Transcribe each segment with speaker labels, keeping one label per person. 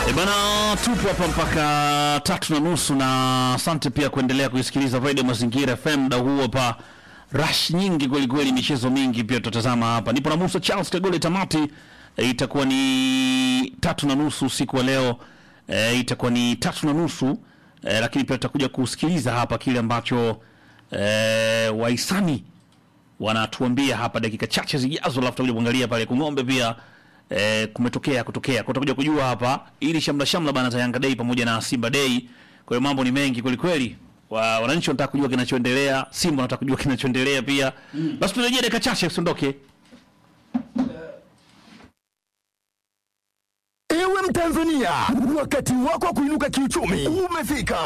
Speaker 1: E bana, tupo hapa mpaka tatu na nusu, na asante pia kuendelea kuisikiliza Radio Mazingira FM muda huu hapa. Rush nyingi kweli kweli, michezo mingi pia tutatazama hapa. Nipo na Musa Charles Kagole. Tamati e, itakuwa ni tatu na nusu usiku wa leo e, itakuwa ni tatu na nusu e, lakini pia tutakuja kusikiliza hapa kile ambacho e, wahisani wanatuambia hapa dakika chache zijazo, alafu tutakuja kuangalia pale Kung'ombe pia eh, kumetokea kutokea kwa tutakuja kujua hapa ili shamla shamla bana za Yanga Day pamoja na Simba Day. Kwa hiyo mambo ni mengi kweli kweli, wa, wananchi wanataka kujua kinachoendelea, Simba wanataka kujua kinachoendelea pia mm. Basi tunarejea dakika chache, usiondoke.
Speaker 2: Ewe Mtanzania, wakati wako wa kuinuka kiuchumi umefika.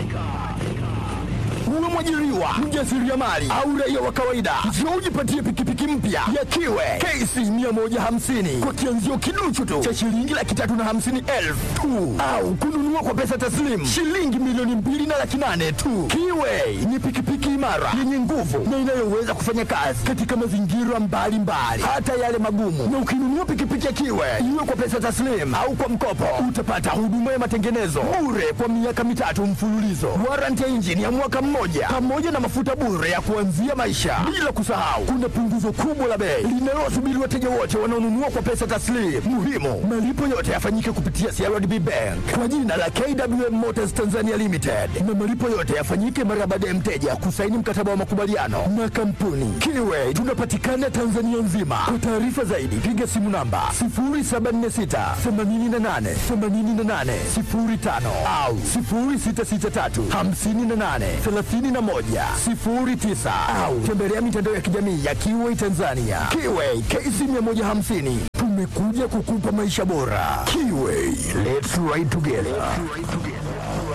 Speaker 2: Uwe mwajiriwa, mjasiriamali au raia wa kawaida, njoo ujipatie pikipiki mpya ya Kiwe KC 150 kwa kianzio kiduchu tu cha shilingi laki tatu na hamsini elfu tu, au kununua kwa pesa taslimu shilingi milioni mbili na laki nane tu. Kiwe ni pikipiki imara yenye nguvu na inayoweza kufanya kazi katika mazingira mbalimbali, hata yale magumu. Na ukinunua pikipiki ya Kiwe iwe kwa pesa taslimu au kwa mkopo, utapata huduma ya matengenezo bure kwa miaka mitatu mfululizo, warranty ya injini ya mwaka mmoja, pamoja na mafuta bure ya kuanzia maisha. Bila kusahau, kuna punguzo kubwa la bei linalowasubiri wateja wote wanaonunua kwa pesa taslimu. Muhimu, malipo yote yafanyike kupitia CRDB Bank kwa jina la KWM Motors Tanzania Limited, na malipo yote yafanyike mara baada ya mteja kusaini mkataba wa makubaliano na kampuni Kiwe. Tunapatikana Tanzania nzima. Kwa taarifa zaidi, piga simu namba 0746 88 88 05 au 0663 58 31 09 au tembelea mitandao ya kijamii ya Kiwe Tanzania. Kiwe KC 150 tumekuja kukupa maisha bora. Kiwe, let's ride together.